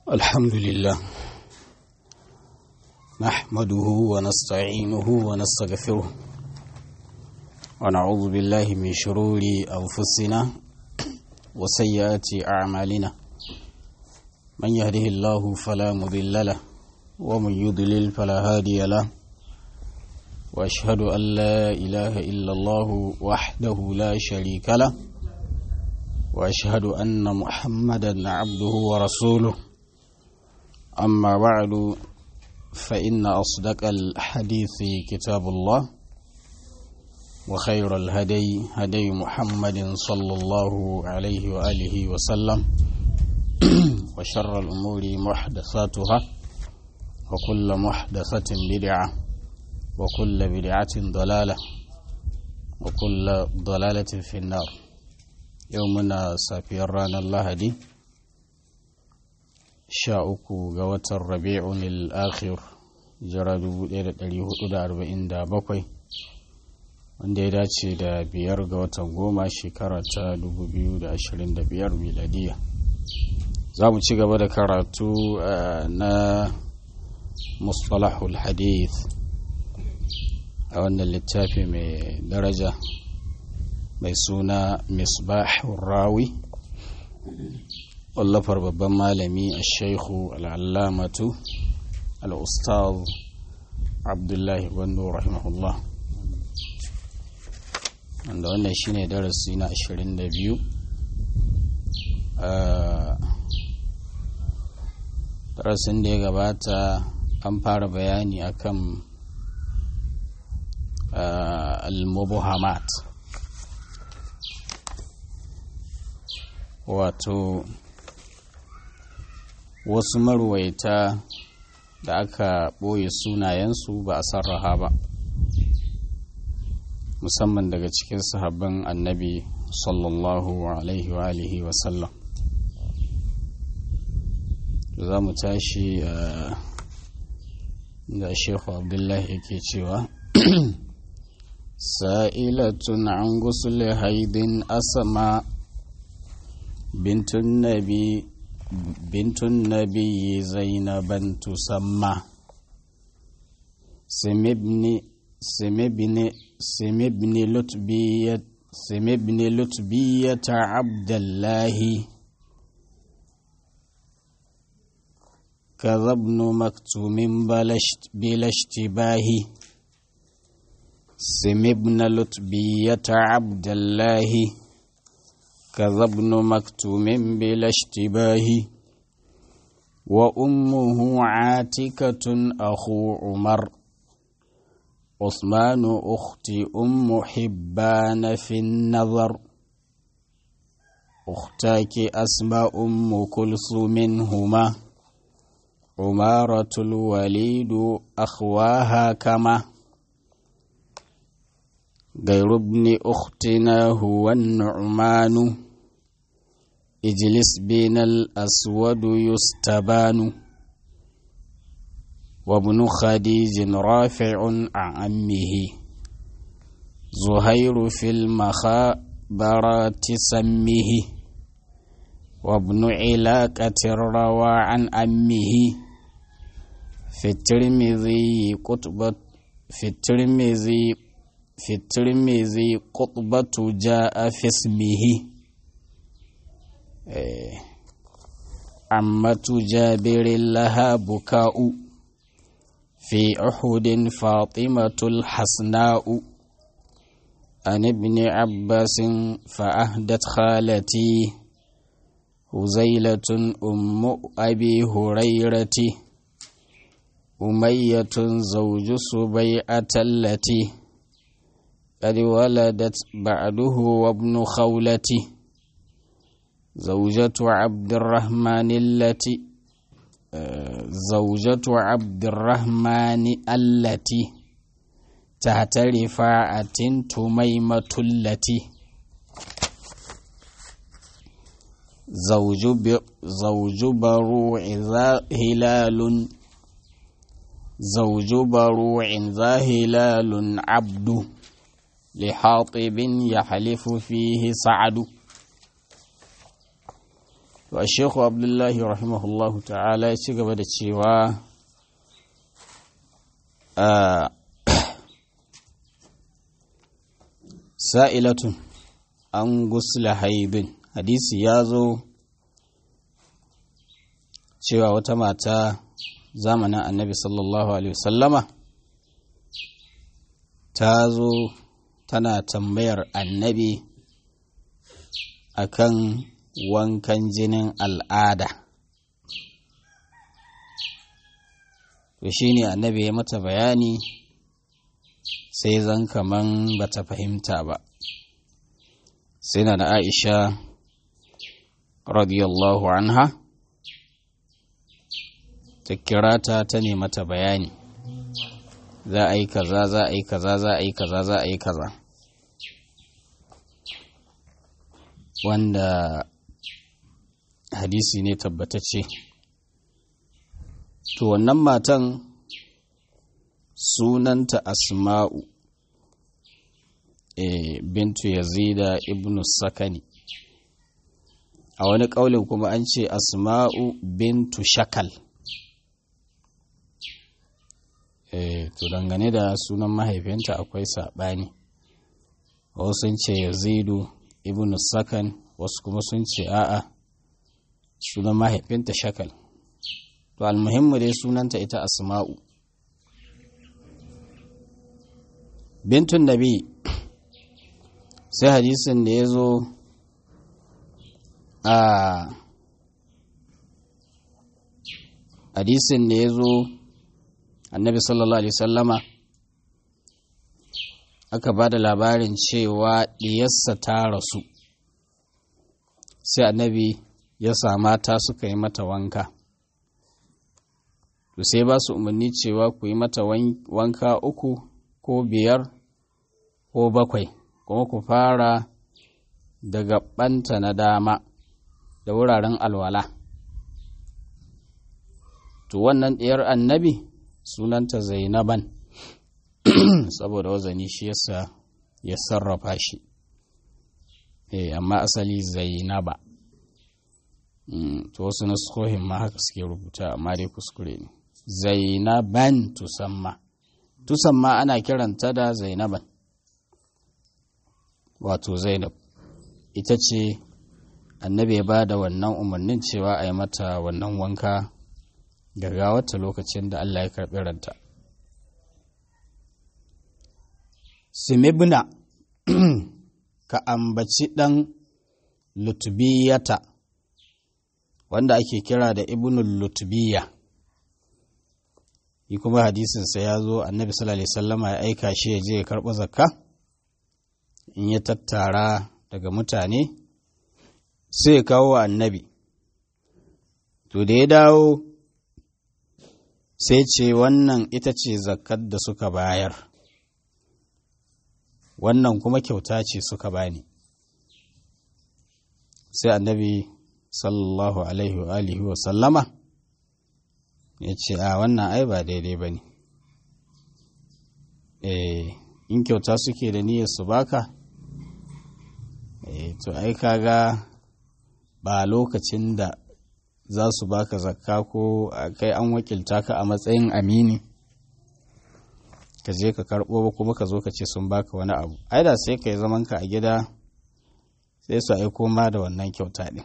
الحمد لله نحمده ونستعينه ونستغفره ونعوذ بالله من شرور أنفسنا وسيئات أعمالنا من يهده الله فلا مضل له ومن يضلل فلا هادي له وأشهد أن لا إله إلا الله وحده لا شريك له وأشهد أن محمدا عبده ورسوله أما بعد فإن أصدق الحديث كتاب الله وخير الهدي هدي محمد صلى الله عليه وآله وسلم وشر الأمور محدثاتها وكل محدثة بدعة وكل بدعة ضلالة وكل ضلالة في النار يومنا سافير رانا الله دي sha uku ga watan rabi'un al-akhir jira 1447 wanda ya dace da biyar ga watan goma shekara ta 2025 miladiya za mu ci gaba da karatu na mustalahul hadith a wannan littafi mai daraja mai suna misbahun rawi wallafar babban malami a shaikhu al'allamatu al'ustaz abdullahi gwando rahimahullah wanda wannan shine darasi na 22 darasin da ya gabata an fara bayani akan al-mubuhamat wato wasu marwaita da aka ɓoye sunayensu ba a sarraha ba musamman daga cikin sahabban annabi sallallahu alaihi wa alihi wasallam za mu tashi da shekhu abdullahi yake cewa sa'ilatun an gusul haidin asama bintun nabi بنت النبي زينبا تسمى سم ابن سم ابن سم ابن لتبية سم ابن لتبية عبد الله كذا ابن مكتوم بلشت بلا اشتباه سم ابن لتبية عبد الله كذا ابن مكتوم بلا اشتباه وأمه عاتكة أخو عمر عثمان أختي أم حبان في النظر أختاك أسماء أم كلثوم هما عمارة الوليد أخواها كما غير ابن أختنا هو النعمان اجلس بين الأسود يستبان وابن خديج رافع عن أمه زهير في المخابرات سمه وابن علاقة روى عن أمه في الترمذي قطبة في الترمذي في الترمذي قطبة جاء في اسمه عمة جابر لها بكاء في أحد فاطمة الحسناء عن ابن عباس فأهدت خالتي هزيلة أم أبي هريرة أمية زوج سبيعة التي قد ولدت بعده وابن خولته زوجة عبد الرحمن التي زوجة عبد الرحمن التي تحت رفاعة تميمة التي زوج ب... زوج بروع ذا هلال زوج بروع ذا هلال عبد لحاطب يحلف فيه سعد to a shekhu abdullahi rahimahullahu ta'ala ya ci gaba da cewa sa'ilatun an gusla haibin hadisi ya zo cewa wata mata zamanin annabi sallallahu alaihi wasallama ta zo tana tambayar annabi akan wankan jinin al'ada to shi ne annabi ya mata bayani sai zan kaman bata fahimta ba sai na da aisha radiyallahu anha ta kira ta ta ne mata bayani za a yi kaza za a yi kaza za a yi kaza za a yi kaza wanda hadisi ne tabbatacce to wannan matan sunanta asma'u e, bintu yazida ibnu sakani a wani ƙaulin kuma an ce asma'u bintu shakal e, to dangane da sunan mahaifinta akwai saɓani wasu sun ce yazidu ibnu sakan wasu kuma sun ce a'a sunan mahaifinta shakal to almuhimmu dai sunanta ita asma'u bintun nabi sai hadisin da ya zo a hadisin da ya zo annabi sallallahu alaihi sallama aka ba da labarin cewa ɗiyarsa ta rasu sai annabi ya mata suka yi mata wanka to sai ba su umarni cewa ku yi mata wanka uku ko biyar ko bakwai kuma ku fara daga ɓanta na dama da wuraren alwala to wannan ɗiyar annabi sunanta zainaban saboda wazani shi yasa ya sarrafa shi eh amma asali zainaba to wasu nuskohin ma haka suke rubuta amma dai kuskure ne zainaban tusamma tusamma ana kiranta da zainaban wato zainab ita ce annabi ya ba da wannan umarnin cewa a yi mata wannan wanka wata lokacin da Allah ya karɓi ranta simibna ka ambaci ɗan lutubiyata wanda ake kira da ibnul lutubiya yi kuma hadisinsa ya zo annabi sallallahu alaihi sallama ya aika shi ya je ya karɓi zakka in ya tattara daga mutane sai ya kawo wa annabi to da ya dawo sai ce wannan ita ce zakkar da suka bayar wannan kuma kyauta ce suka bani sai annabi sallallahu alaihi wa alihi wa sallama ya ce a wannan ai ba daidai ba ne in kyauta suke da niyyar su baka to ai kaga ba lokacin da za su baka zakka ko kai an wakilta ka a matsayin amini ka je ka karɓo ba kuma ka zo ka ce sun baka wani abu ai da sai ka yi zaman ka a gida sai su aiko ma da wannan kyauta ɗin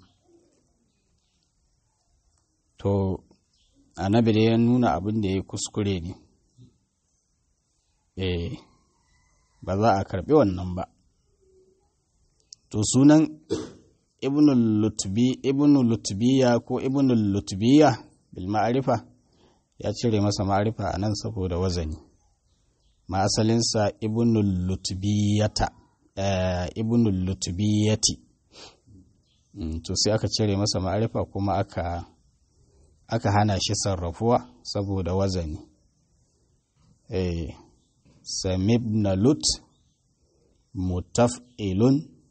to annabi da ya nuna abin da ya kuskure ne eh ba za a karɓi wannan ba to sunan ibnul lutbi ibnul lutbiya ko ibnul lutbiya bil ma'arifa ya cire masa ma'arifa a nan saboda wazani ma asalinsa ibnul lutbiyata ibnul lutbiyati to sai aka cire masa ma'arifa kuma aka aka hana shi sarrafuwa saboda wazani eh samibna lut mutaf'ilun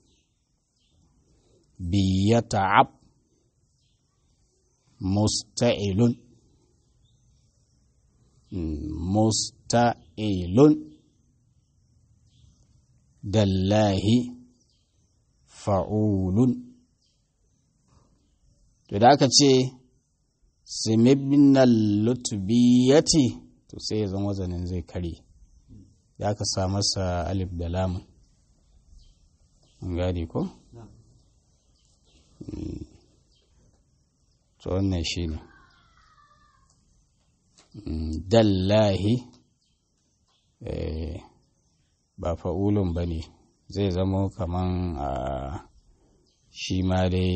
biyata'ab musta'ilun musta'ilun dallahi fa'ulun to da aka ce simibnal lutubiyati to sai ya zama wazanin zai kare da aka sa masa alif da lamun gadi ko? to wannan shi ne dallahi ba fa'ulun ba ne zai zama kaman a shi ma dai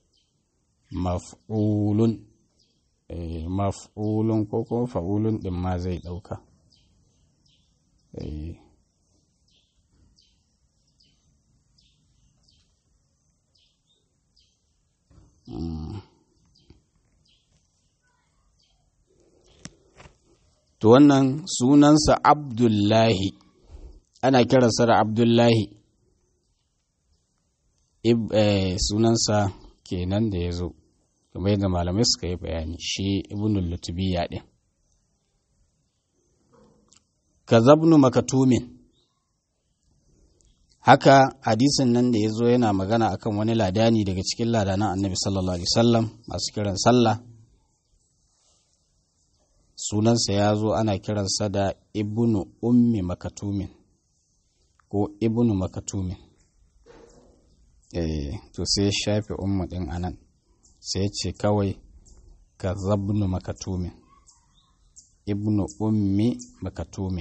maf'ulun maf'ulun ko kuma fa'ulun ɗin ma zai ɗauka To wannan sunansa Abdullahi, ana kiransa da Abdullahi, sunansa kenan da ya zo, kamar yadda malamai suka yi bayani shi ibnul lutubiya ɗin. Kazabnu makatumin haka hadisin nan da ya zo yana magana akan wani ladani daga cikin ladanan annabi sallallahu alaihi wasallam masu kiran sallah sunansa ya zo ana kiransa da ibnu ummi makatumin ko ibnu makatumin eh to sai ya shafe ummu din anan sai ya ce kawai ka zabnu makatumin ibnu ummi makatumin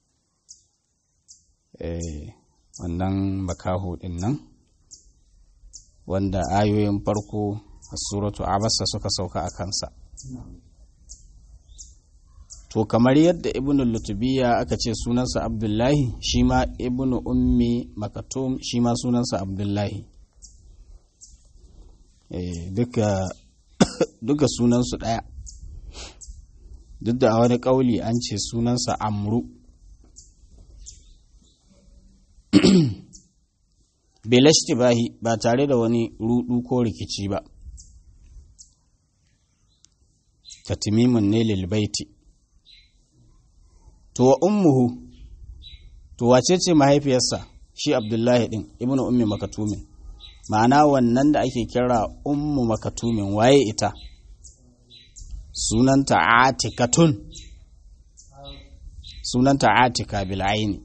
eh wannan makaho din nan wanda ayoyin farko a suratu abasa suka sauka a kansa to kamar yadda ibn lutubiya aka ce sunansa abdullahi shi ma ibn ummi makatum shi ma sunansa abdullahi duka duka sunansu ɗaya duk da a wani ƙauli an ce sunansa amru belashti bahi ba tare da wani rudu ko rikici ba tatimimin ne lilbaiti to wa ummuhu to wace ce mahaifiyarsa shi abdullahi din ibnu ummi makatumin ma'ana wannan da ake kira ummu makatumin waye ita sunanta atikatun sunanta atika bil aini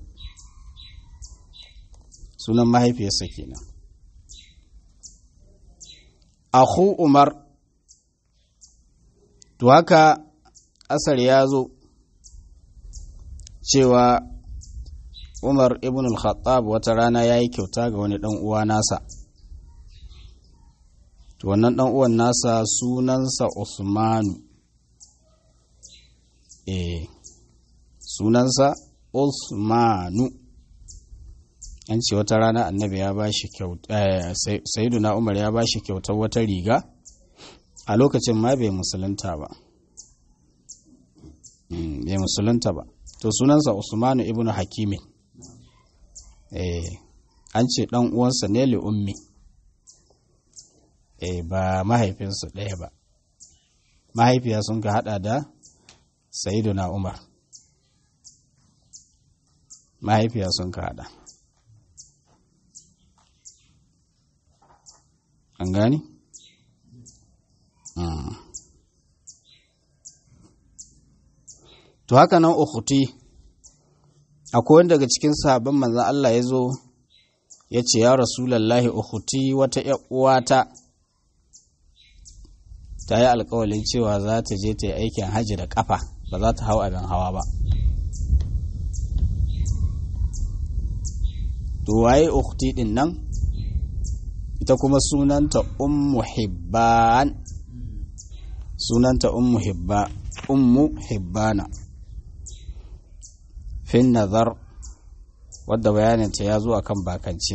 sunan mahaifiyarsa kenan akhu umar to haka asar ya zo cewa umar ibn al-khattab wata rana ya yi kyauta ga wani ɗan uwa nasa to wannan ɗan uwan nasa sunansa usmanu eh sunansa usmanu an ce wata rana annabi ya ba shi kyauta sayyiduna umar ya ba shi kyautar wata riga a lokacin ma bai musulunta ba bai musulunta ba to sunansa usmanu ibn hakimin eh an ce dan uwansa ne li ummi eh ba mahaifinsu ɗaya ba mahaifiya sun ka hada da sayyiduna umar mahaifiya sun ka hada an gani? to haka nan ukhti akwai wanda daga cikin sahabban manzon Allah ya zo ya ce ya rasulallahi ukhti wata uwata ta yi alkawalin cewa za ta je ta yi aikin hajji da kafa ba za ta hau abin hawa ba to waye ukhti din nan ita kuma sunanta ummu hibban sunanta ummu hibba ummu hibbana fin nazar wadda bayaninta ya zo a kan bakance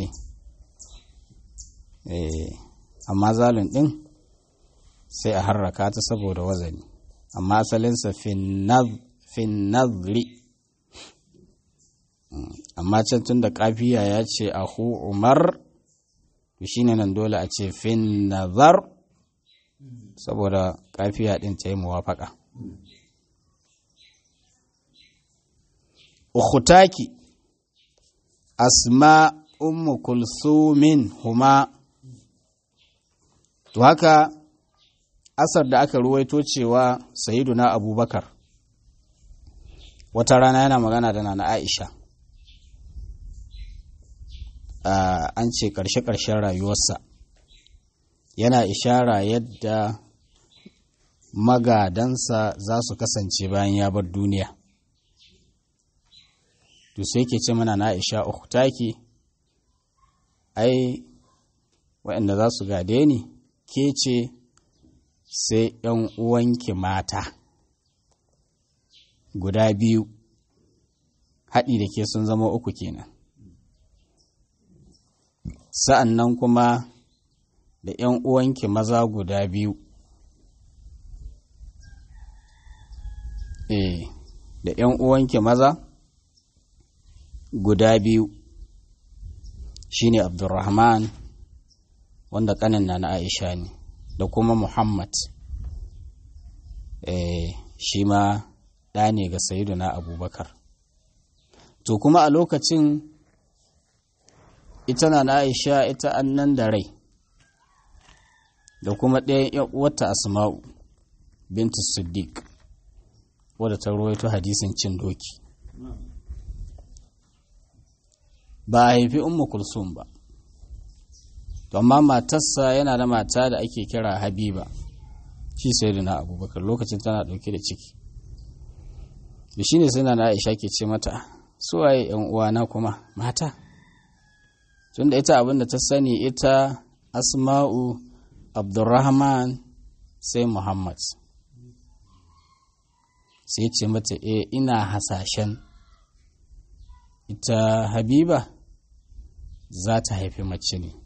amma zalun ɗin sai a harraka ta saboda wazani amma asalinsa fin nazri amma can tun da kafiya ya ce ahu umar shi ne nan dole a ce fin nazar saboda kafiya ɗin ta yi muwafaka ukhtaki asma ummu kulsumin huma to haka asar da aka ruwaito cewa sayiduna abubakar wata rana yana magana da nana aisha an ce ƙarshe-ƙarshen rayuwarsa yana ishara yadda magadansa za su kasance bayan ya bar duniya to sai ke ce mana na aisha ukhtaki ai waɗanda za su gade ni ke ce sai ‘yan uwanki mata guda biyu haɗi da ke sun zama uku kenan sa'an nan kuma da ‘yan uwanki maza guda biyu eh da ‘yan uwanki maza guda biyu shine abdurrahman wanda kanin na na aisha ne da kuma muhammad eh shi ma ɗa ne ga sayiduna abubakar to kuma a lokacin ita na na aisha ita annan da rai da kuma ɗayan uwarta asma'u bintu siddiq wadda ta ruwaito hadisin cin doki ba a haifi ummu kulsum ba amma matarsa yana da mata da ake kira habiba shi sai da na abubakar lokacin tana ɗauke da ciki da shi ne sai na aisha ke ce mata suwaye yan uwana kuma mata tunda ita abinda ta sani ita asma'u abdurrahman sai muhammad sai ce mata e ina hasashen ita habiba za ta haifi mace ne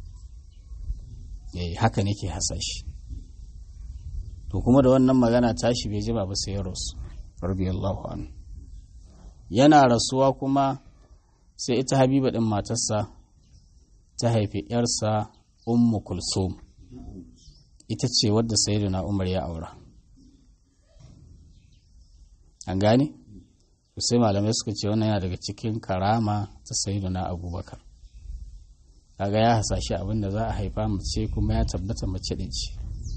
eh haka nake hasashe to kuma da wannan magana tashi bai ji ba sai ya rasu radiyallahu anhu yana rasuwa kuma sai ita habiba din matarsa ta haifi yarsa ummu kulsum ita ce wadda sayyidina umar ya aura an gane sai malamai suka ce wannan yana daga cikin karama ta sayyidina abubakar kaga ya hasashe abin da za a haifa mace kuma ya tabbata mace din ce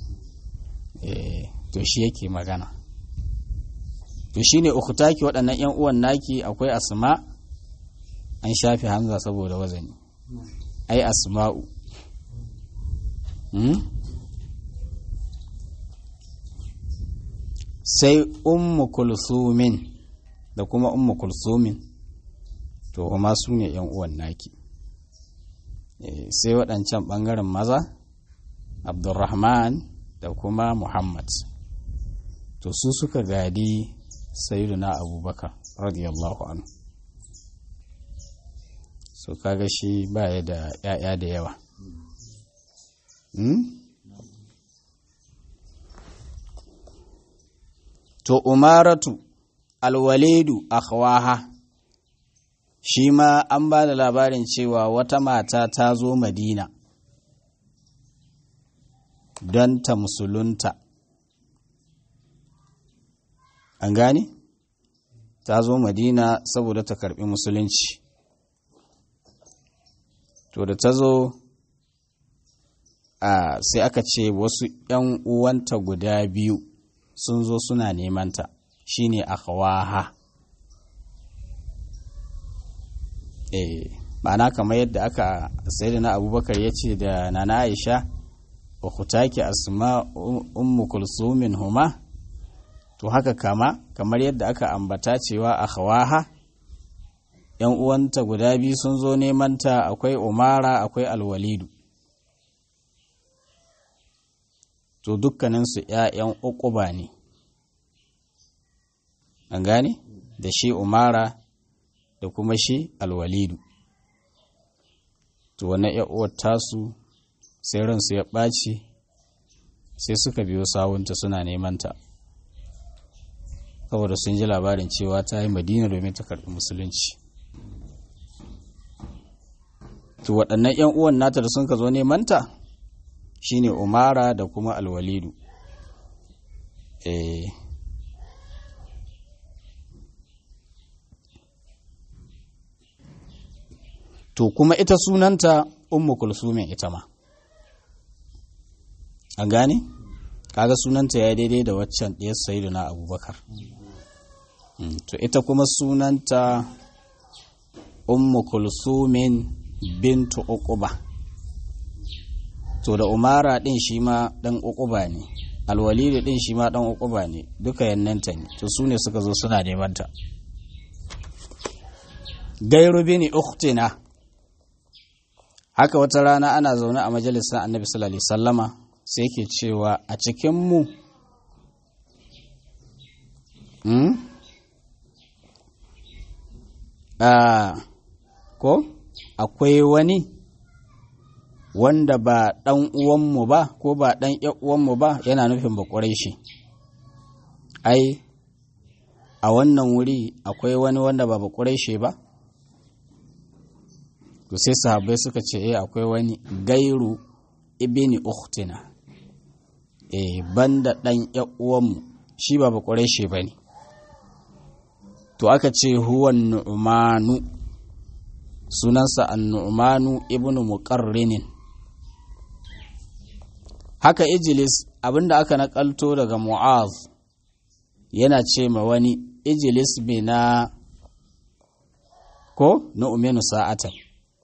to shi yake magana to shine ukhtaki waɗannan yan uwan naki akwai asma an shafe hamza saboda wazani ai asma'u sai ummu kulsumin da kuma ummu kulsumin to kuma su ne yan uwan naki sai waɗancan ɓangaren maza abdulrahman da kuma muhammad to su suka gadi sayyiduna abubakar radiyallahu anhu so kaga shi baya da ‘ya'ya da yawa to umaratu alwalidu akhwaha shi ma an ba da labarin cewa wata mata ta zo madina don ta musulunta an gane ta zo madina saboda ta karbi musulunci to da ta zo a sai aka ce wasu ‘yan uwanta guda biyu sun zo suna nemanta shine akhwaha eh ma'ana kamar yadda aka sayyidina abubakar ya ce da nana aisha ukhtaki asma ummu kulsumin huma to haka kama kamar yadda aka ambata cewa akhwaha yan uwanta guda biyu sun zo neman ta akwai umara akwai alwalidu to dukkaninsu ‘ya'yan uquba ne an gane da shi umara da kuma shi alwalidu to wannan uwar tasu sai ransu ya ɓaci sai suka biyo sawunta suna neman ta saboda sun ji labarin cewa ta yi madina domin ta karɓi musulunci to waɗannan 'yan uwan nata da sun ka zo neman ta shine umara da kuma alwalidu eh to kuma ita sunanta ummu kulsumin ita ma an gane kaga sunanta ya daidai da waccan ɗiyar sayidu na abubakar to ita kuma sunanta ummu kulsumin bintu uquba to da umara ɗin shi ma ɗan uquba ne alwalidu ɗin shi ma ɗan uquba ne duka yannanta ne to su ne suka zo suna neman ta gairu bini uktina haka wata rana ana zaune a majalisar annabi sallallahu alaihi sallama sai ke cewa a cikinmu hmm? ko akwai wani wanda ba ɗan uwanmu ba ko ba ɗan uwanmu ba yana nufin ba shi ai a wannan wuri akwai wani wanda ba ba shi ba to sai sahabbai suka ce eh akwai wani gairu ibini ukhtina eh banda dan uwanmu shi ba bakure shi bane to aka ce huwa nu'manu sunansa an-nu'manu ibnu muqarrinin haka ijlis abinda aka nakalto daga mu'az yana ce ma wani ijlis bina ko nu'minu sa'atan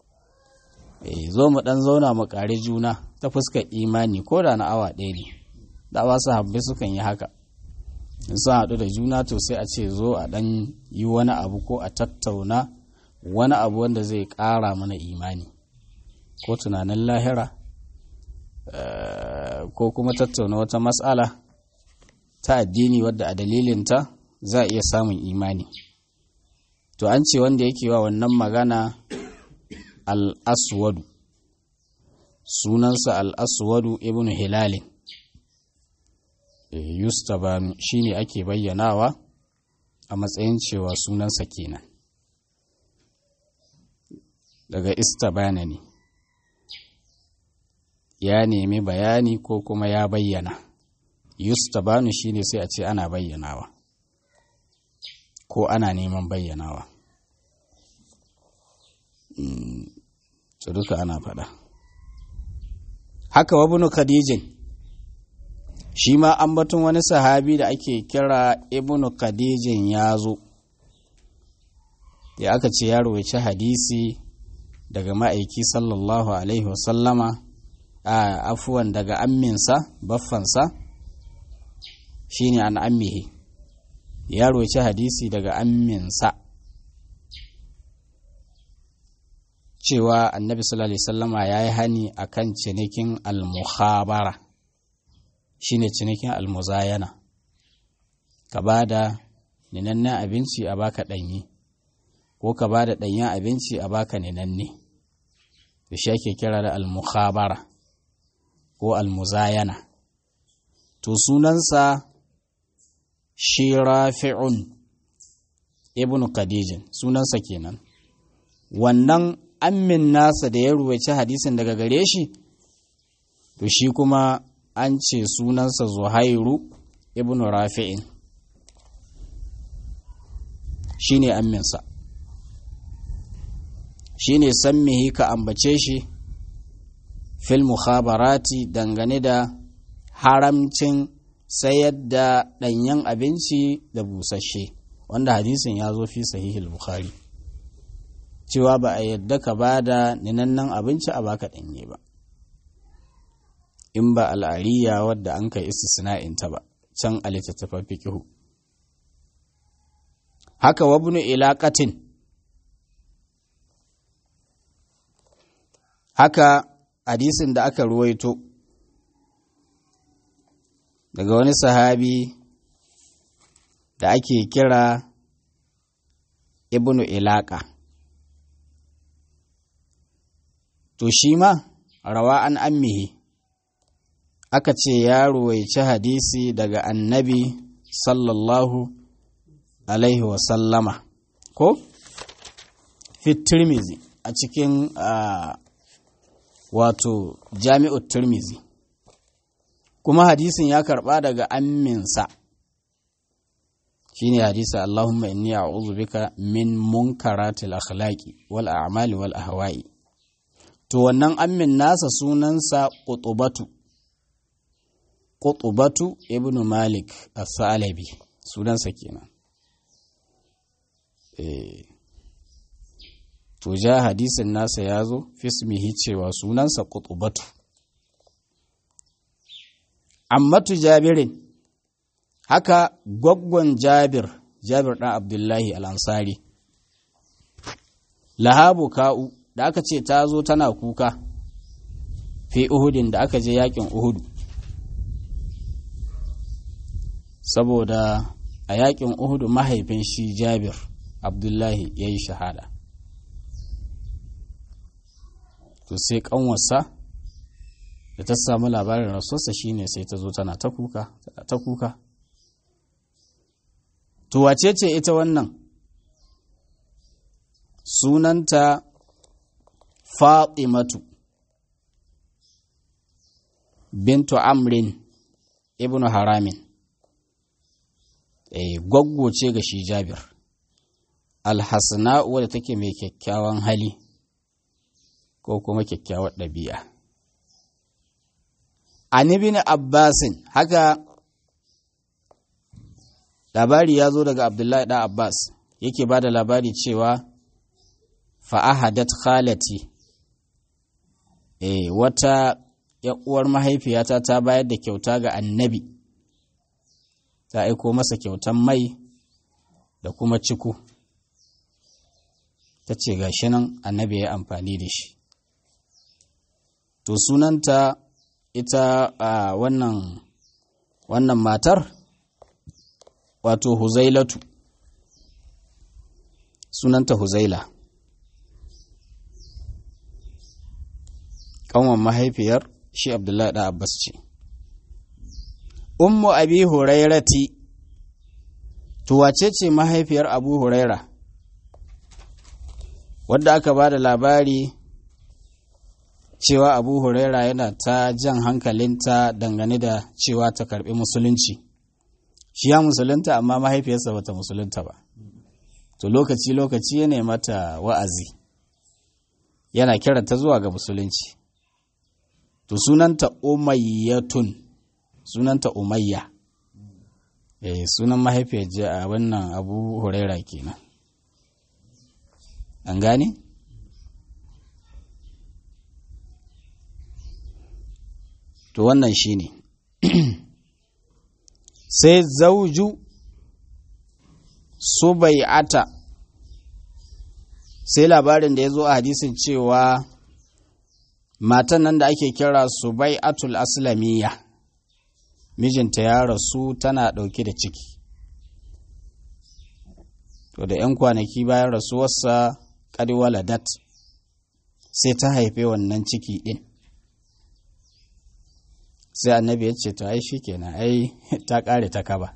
zo mu dan zauna mu kare juna ta fuskar imani ko da na awa ɗaya ne da wasu habbai sukan yi haka in sun haɗu da juna to sai a ce zo a ɗan yi wani abu ko a tattauna wani abu wanda zai ƙara mana imani ko tunanin lahira ko kuma tattauna wata matsala ta addini wadda a dalilinta za a iya samun imani to an ce wanda yake wa wannan magana al'aswadu sunansa al'aswadu ibn hilalin yustabanu shi ne ake bayyanawa a matsayin cewa sunansa kenan daga istabana ne ya nemi bayani ko kuma ya bayyana yustabanu shi ne sai a ce ana bayyanawa ko ana neman bayyanawa su duka ana faɗa haka wabunu khadijin shi ma an batun wani sahabi da ake kira ibnu khadijin ya zo ya aka ce ya rawaici hadisi daga ma'aiki sallallahu alaihi wasallama a afuwan daga amminsa baffansa shine an ammihi ya rawaici hadisi daga amminsa cewa annabi sallallahu alaihi sallama ya yi hani a kan cinikin almuhabara shine cinikin almuzayana ka ba da ninannen abinci a baka ɗanyi ko ka ba da ɗanyen abinci a baka ninanne da shi ake kira da almuhabara ko almuzayana to sunansa shi rafi'un ibn khadijin sunansa kenan wannan ammin nasa da ya ruwaci hadisin daga gare shi to shi kuma an ce sunansa zuhairu ibn rafi'in shi ne amminsa shi ne sammihi ka ambace shi fil mukhabarati dangane da haramcin sayar da ɗanyen abinci da busasshe wanda hadisin ya zo fi sahihul bukhari cewa ba a yadda ka ba da ninannan abinci a baka ɗanye ba in ba al'ariya wadda an kai istisna'inta ba can a littattafan fikihu haka wabnu ilaqatin haka hadisin da aka ruwaito daga wani sahabi da ake kira ibnu ilaqa to shi ma rawa an ammihi aka ce ya ruwaici hadisi daga annabi sallallahu alaihi wasallama ko fit tirmizi a cikin wato jami'ut tirmizi kuma hadisin ya karba daga amminsa shine hadisi Allahumma inni a'udhu bika min munkaratil akhlaqi wal a'mali wal ahwa'i to wannan ammin nasa sunansa qutubatu qutbatu ibnu malik as-salabi sunansa kenan eh to ja hadisin nasa ya zo fismihi cewa sunansa qutbatu ammatu jabirin haka gwaggon jabir jabir ɗan abdullahi al'ansari lahabu ka'u da aka ce ta zo tana kuka fi uhudin da aka je yakin uhudu saboda a yakin uhudu mahaifin shi jabir abdullahi ya yi shahada to sai kanwarsa da ta samu labarin rasuwarsa shine sai ta zo tana ta kuka tana ta kuka to wace ce ita wannan sunanta fatimatu bintu amrin ibnu haramin eh gwaggo ce ga shi jabir alhassana wadda take mai kyakkyawan hali ko kuma kyakkyawar ɗabi'a an ibn abbasin haka labari ya zo daga abdullahi ɗan abbas yake ba da labari cewa fa'ahadat khalati e, wata uwar mahaifiyata ta bayar da kyauta ga annabi ta aiko masa kyautan mai da kuma ciku ta ce ga shi nan annabi ya amfani da shi to sunanta ita a wannan wannan matar wato huzailatu sunanta huzaila kanwan mahaifiyar shi abdullahi da abbas ce ummu abi hurairati to wace ce mahaifiyar abu huraira wadda aka ba da labari cewa abu huraira yana ta jan hankalinta dangane da cewa ta karbi musulunci shi ya musulunta amma mahaifiyarsa bata musulunta ba to lokaci-lokaci ya mata wa'azi yana kiranta zuwa ga musulunci to sunanta umayyatun sunanta umayya eh sunan mahaifiyar a wannan abu huraira kenan an gane to wannan shine sai zauju subai'ata sai labarin da ya zo a hadisin cewa matan nan da ake kira subai'atul aslamiyya mijinta ya rasu tana ɗauke da ciki to da 'yan kwanaki bayan rasuwarsa waladat sai ta haife wannan ciki ɗin sai annabi ya ce to ai shi kenan ai ta ƙare ta kaba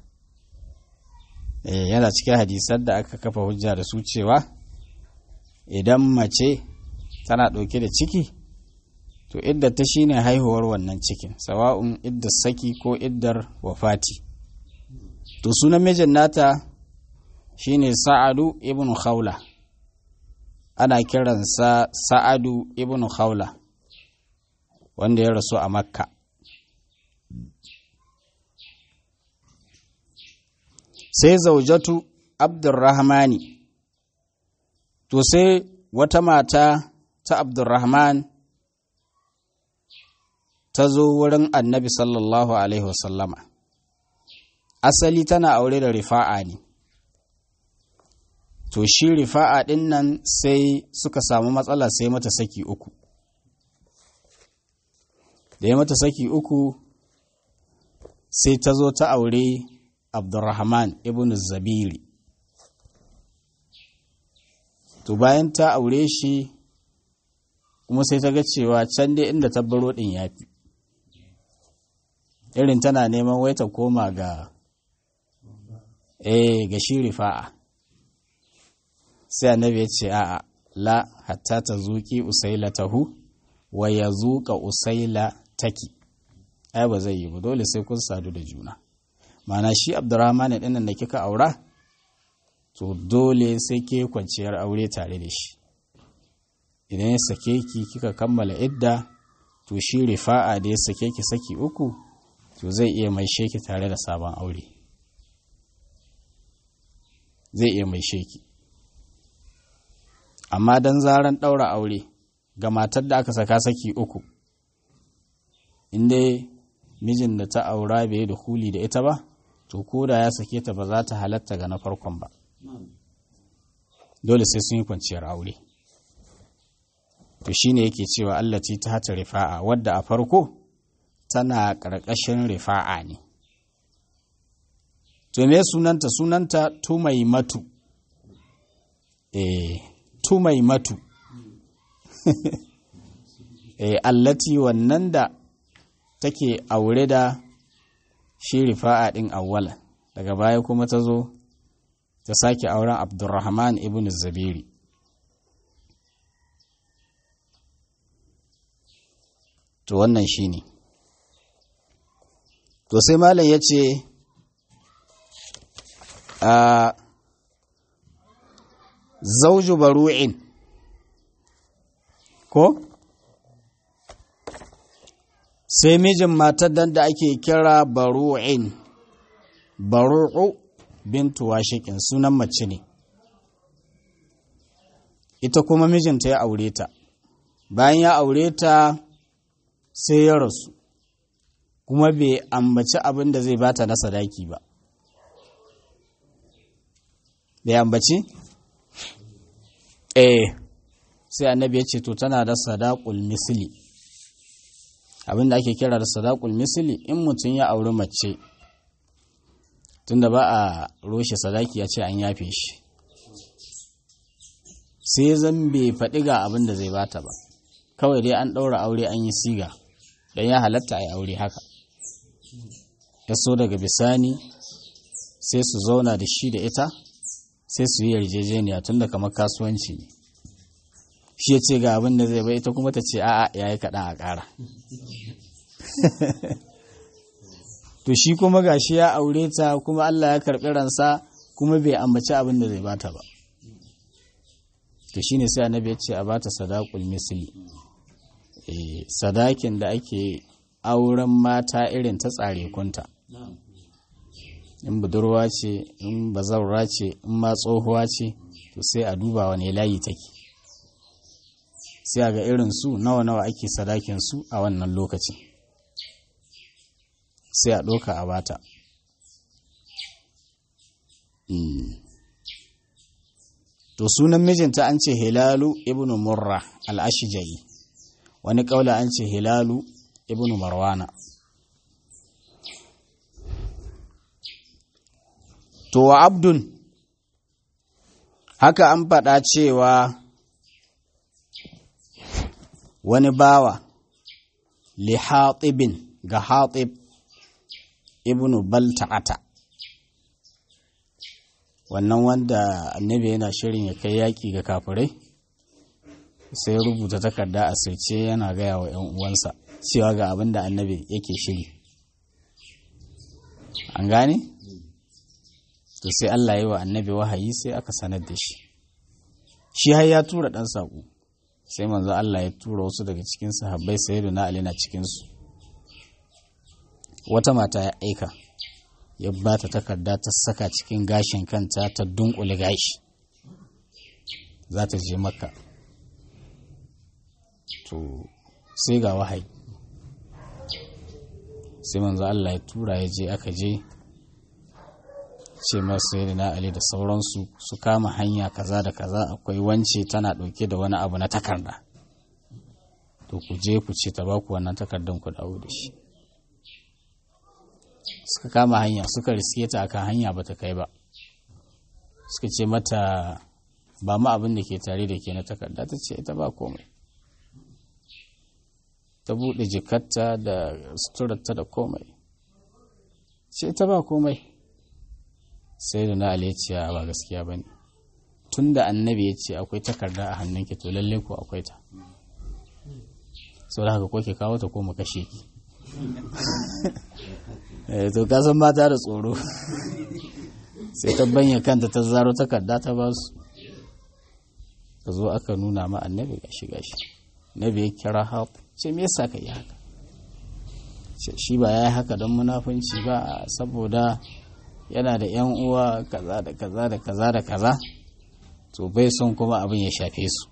yana cikin hadisan da aka kafa hujja da su cewa idan mace tana ɗauke da ciki to idda ta shine haihuwar wannan cikin sawa'un idda saki ko iddar wafati to sunan mijin nata shine sa'adu ibn khawla ana kiransa sa'adu ibn khawla wanda ya rasu a makka sai zaujatu abdurrahmani to sai wata mata ta abdurrahman ta zo wurin annabi sallallahu alaihi wasallama asali tana aure da rifa'a ne to shi rifa'a ɗin nan sai suka samu matsala sai mata saki uku da ya mata saki uku sai ta zo ta aure abdurrahman ibn zabiri to bayan ta aure shi kuma sai ta ga cewa can dai inda ta baro ɗin ya fi irin tana neman wai ta koma ga eh ga shi rifa'a sai annabi ya ce a'a la hatta ta zuki usaila tahu wa ya zuka usaila taki ai ba zai yi ba dole sai kun sadu da juna mana shi abdurrahman ɗin da kika aura to dole sai ke kwanciyar aure tare da shi idan ya sake ki kika kammala idda to shi rifa'a da ya sake ki saki uku to zai iya mai sheki tare da sabon aure zai iya mai sheki amma don zaran ɗaura aure ga matar da aka saka saki uku inda mijin da ta aura bai da huli da ita ba to ko da ya sake ta ba za ta halatta ga na farkon ba dole sai sun yi kwanciyar aure to shine yake cewa allati ta hata rifa'a wadda a farko tana ƙarƙashin rifa'a ne to me sunanta sunanta tumaimatu eh tumaimatu eh allati wannan da take aure da shi rifa'a din awwala daga baya kuma ta zo ta sake auren abdurrahman ibn zabiri to wannan shi ne to sai malam ya ce a zauju baru'in ko sai mijin matar da ake kira baru'in baru'u bintu washikin sunan mace ne ita kuma mijinta ya aure ta bayan ya aure ta sai ya rasu kuma bai ambaci abin da zai bata na sadaki ba bai ambaci? eh sai annabi ya ce to tana da sadakul misli abin da ake kira da sadakul misli in mutum ya auri mace tunda ba a roshe sadaki ya ce an yafe shi sai zan bai faɗi ga abin da zai bata ba kawai dai an ɗaura aure an yi siga don ya halatta a yi aure haka ya so daga bisani sai su zauna da shi da ita sai su yi yarjejeniya tun da kamar kasuwanci ne shi ya ce ga abin da zai bai ita kuma ta ce a'a ya yi kaɗan a ƙara to shi kuma ga shi ya aure ta kuma Allah ya karɓi ransa kuma bai ambaci abin da zai bata ba to shine sai annabi ya ce a bata sadaqul misli eh sadakin da ake auren mata irin ta tsare kunta in budurwa ce in bazaura ce in ma tsohuwa ce to sai a duba wane layi take sai ga irin su nawa nawa ake sadakin su a wannan lokacin sai a ɗauka a bata to sunan mijinta an ce hilalu ibnu murra al-ashja'i wani ƙaula an ce hilalu ibnu marwana to wa abdun haka an faɗa cewa wani bawa li hatibin ga hatib ibnu balta'ata wannan wanda annabi yana shirin ya kai yaƙi ga kafirai sai rubuta takarda a sirce yana gaya wa 'yan uwansa cewa ga abin da annabi yake shiri an gane? to sai Allah yi wa annabi wahayi sai aka sanar da shi shi har ya tura ɗan saƙo sai manzo Allah ya tura wasu daga cikin sahabbai sai na Ali na cikinsu wata mata ya aika ya ba ta takarda ta saka cikin gashin kanta ta dunkule gashi za ta je maka to sai ga wahayi sai manzo Allah ya tura ya je aka je ce masu yadda na Ali da sauransu su kama hanya kaza da kaza akwai wance tana ɗauke da wani abu na takarda to ku je ku ce ta baku wannan takardan ku dawo da shi suka kama hanya suka riske ta akan hanya ba ta kai ba suka ce mata ba ma abin da ke tare da ke na takarda ta ce ita ba komai ta buɗe jikarta da suturarta da komai ce ita ba komai sai da na aliciya ba gaskiya ba ne tun da annabi ya ce akwai takarda a hannunki to lalle ko akwai ta sau da haka ko ke kawo ta ko mu kashe ki to kasan mata da tsoro sai ta banya kanta ta zaro takarda ta ba su ka zo aka nuna ma annabi gashi gashi nabi ya kira haf ce me yasa ka yi haka shi ba ya yi haka don munafunci ba saboda yana da yan uwa kaza da kaza da kaza da kaza to bai son kuma abin ya shafe su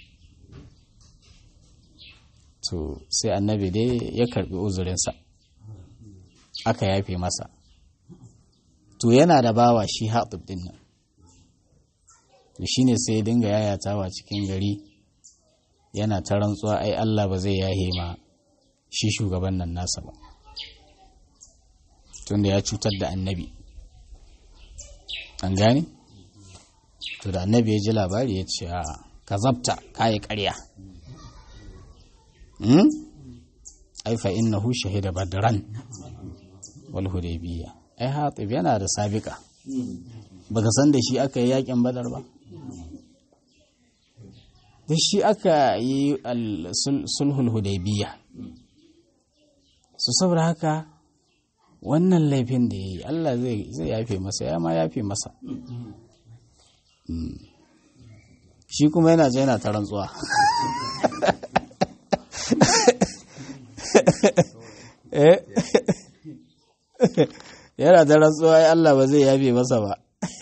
to sai annabi dai ya karbi uzurinsa aka yafe masa to yana da bawa shi haɗub ɗin nan to shi ne sai dinga yayatawa cikin gari yana ta rantsuwa ai Allah ba zai yahe ma shi shugaban nan nasa ba tunda ya cutar da annabi an gane to da annabi ya ji labari ya ce a ka zabta kayi karya ai fa innahu shahida badran wal hudaybiyya ai hatib yana da sabika baka san da shi aka yi yakin badar ba da shi aka yi sulhul hudaybiyya su saboda haka wannan laifin da ya yi Allah zai yafe masa ya ma yafe masa shi kuma yana je yana ta rantsuwa yana ta rantsuwa ya Allah ba zai yafe masa ba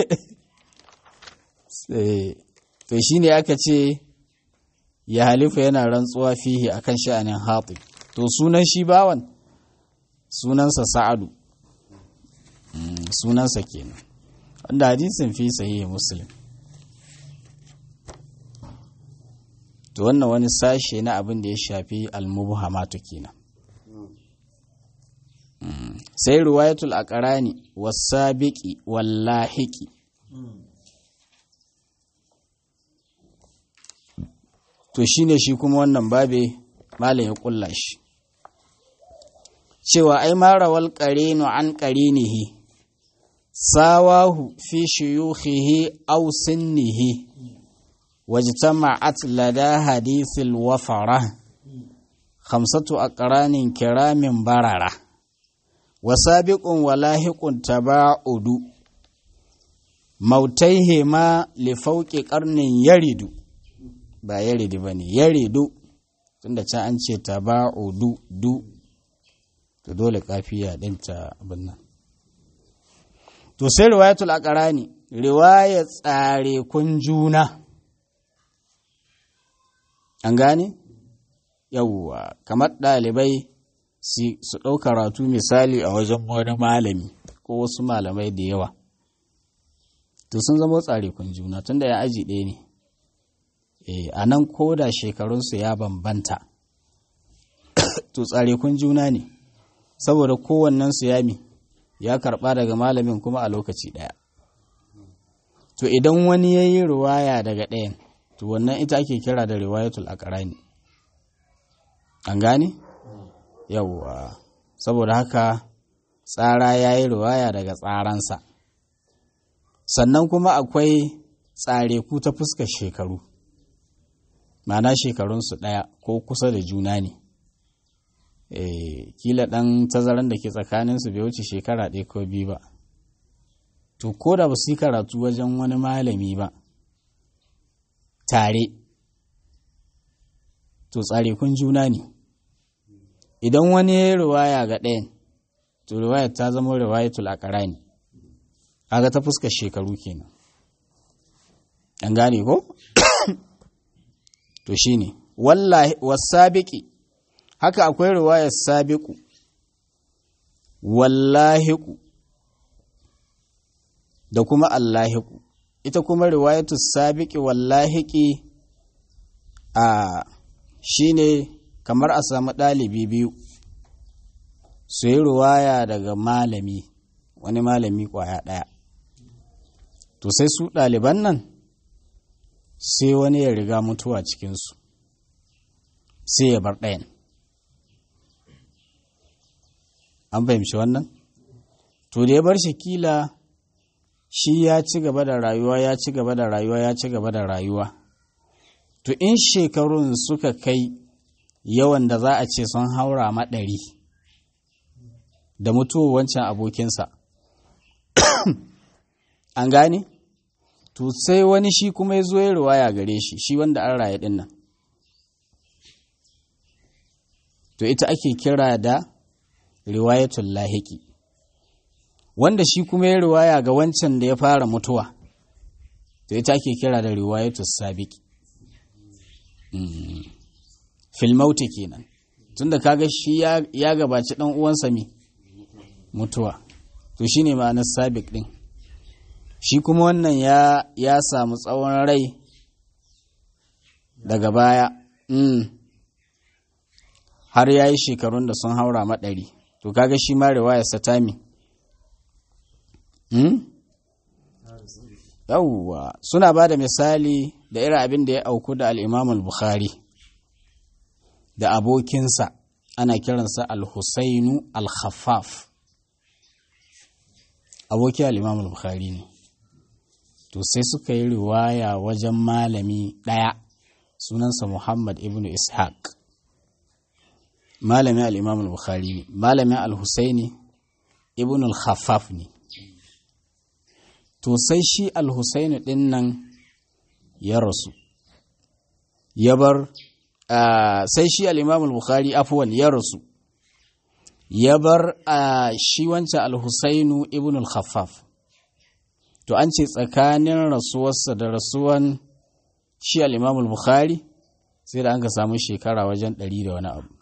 to shi ne aka ce ya halifa yana rantsuwa fihi akan sha'anin hatib to sunan shi bawan sunansa sa'adu sunansa kenan wanda hadisin fi sahihi muslim to wannan wani sashe na abin da ya shafi almubhamatu kenan sai riwayatul aqrani was-sabiqi wal-lahiqi to shine shi kuma wannan babe malam ya kulla shi cewa ai marawal qarinu an qarinihi sawahu fi shuyukhihi aw sinnihi wajtama'at lada hadithil wafara khamsatu aqranin kiramin barara wasabiqun walahiqun taba'udu mautaihi ma li fawqi qarnin yaridu ba yaridu bane yaridu tunda can an ce taba'udu du to dole kafiya dinta abin nan to sai riwayatul aqrani riwaya tsare kun juna an gane yawwa kamar ɗalibai su ɗau karatu misali a wajen wani malami ko wasu malamai da yawa to sun zama tsare kun juna tunda ya aji ɗaya ne a nan ko da shekarunsu ya bambanta to tsare kun juna ne saboda kowannensu ya mi ya karɓa daga malamin kuma a lokaci ɗaya to idan wani ya yi ruwaya daga ɗayan to wannan ita ake kira da riwayatul aqrani an gane yawwa saboda haka tsara ya yi riwaya daga tsaransa sannan kuma akwai tsare ku ta fuskar shekaru ma'ana shekarunsu ɗaya ko kusa da juna ne kila ɗan tazaran da ke tsakaninsu bai wuce shekara ɗaya ko biyu ba to ko da ba su yi karatu wajen wani malami ba tare to tsare kun juna ne idan wani ya yi riwaya ga ɗayan to riwayar ta zama riwayatul aqrani ne kaga ta fuskar shekaru kenan an gane ko to shine wallahi wasabiqi haka akwai riwayar sabiqu wallahiqu da kuma allahiqu ita kuma riwayatu sabiqi wallahiqi a shine kamar a samu ɗalibi biyu su yi riwaya daga malami wani malami kwaya ɗaya to sai su ɗaliban nan sai wani ya riga mutuwa cikinsu sai ya bar ɗayan an fahimci wannan to da ya bar shi kila shi ya ci gaba da rayuwa ya ci gaba da rayuwa ya ci gaba da rayuwa to in shekarun suka kai yawan da za a ce sun haura maɗari da mutuwa wancan abokinsa an gane to sai wani shi kuma ya zo ya riwaya gare shi shi wanda an raye ɗin nan to ita ake kira da riwayatul lahiki wanda shi kuma ya riwaya ga wancan da ya fara mutuwa to ita ake kira da riwayatul sabiki filmauti kenan tunda kaga shi ya gabaci dan uwansa mi mutuwa to shine ma'anar sabik din shi kuma wannan ya ya samu tsawon rai daga baya mm. har ya yi shekarun da sun haura maɗari to kaga shi ma riwayar satami mm? yawwa suna ba da misali da irin abin da ya auku da al'imamul bukhari da abokinsa ana kiransa al-husainu al-khaffaf aboki al'imamul bukhari ne to sai suka yi riwaya wajen malami ɗaya sunansa muhammad ibn ishaq malamin al'imamul bukhari ne malamin al-husaini ibn al-khaffaf ne to sai shi al-husaini ɗin nan ya rasu ya bar sai shi al'imamul bukhari afuwan ya rasu ya bar shi wancan al-husainu ibn al-khaffaf to an ce tsakanin rasuwarsa da rasuwan shi al'imamul bukhari sai da an ka samu shekara wajen ɗari da wani abu